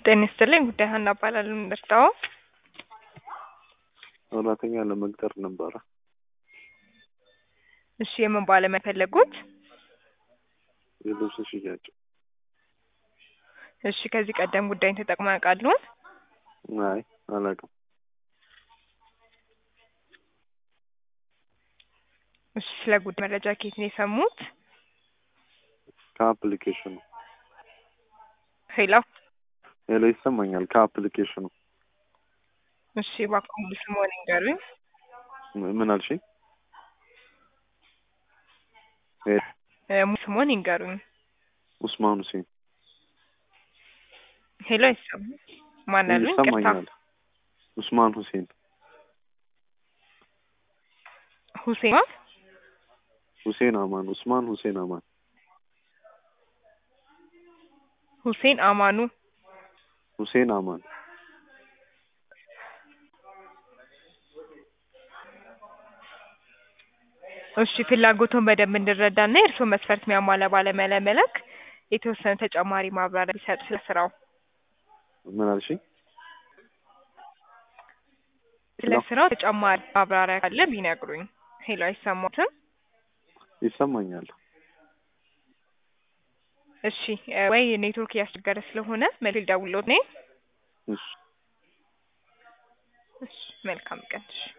ጤና ይስጥልኝ ጉዳይ ሀና እባላለሁ እንደርታው ሰራተኛ ለመቅጠር ነበረ። እሺ የምን ባለሙያ ፈለጉት? የልብስ ሽያጭ። እሺ ከዚህ ቀደም ጉዳይን ተጠቅመው ያውቃሉ? አይ አላውቅም። እሺ ስለ ጉዳይ መረጃ ከየት ነው የሰሙት? ከአፕሊኬሽኑ። ሄሎ ሄሎ ይሰማኛል። ከአፕሊኬሽኑ። እሺ እባክዎ ሙሉ ስምዎን ይንገሩኝ? ም- ምን አልሽኝ? ሄ እ ሙሉ ስምዎን ይንገሩኝ? ኡስማን ሁሴን። ሄሎ አይሰማም። ማን አሉኝ? ይቅርታ ይሰማኛል። ኡስማን ሁሴን። ሁሴን ሁሴን አማን። ኡስማን ሁሴን አማን። ሁሴን አማኑ ሁሴን አማን። እሺ ፍላጎቱን በደንብ እንድረዳና የእርስዎን መስፈርት የሚያሟላ ባለሙያ ለመላክ የተወሰነ ተጨማሪ ማብራሪያ ቢሰጡ ስለ ስራው ምን አልሽኝ? ስለ ሄሎ ስራው ተጨማሪ ማብራሪያ ካለ ቢነግሩኝ። ሄሎ አይሰማዎትም? ይሰማኛል። እሺ እ ወይ ኔትወርክ እያስቸገረ ስለሆነ መልስ ልደውልልዎት እኔ? እሺ እሺ መልካም ቀን። እሺ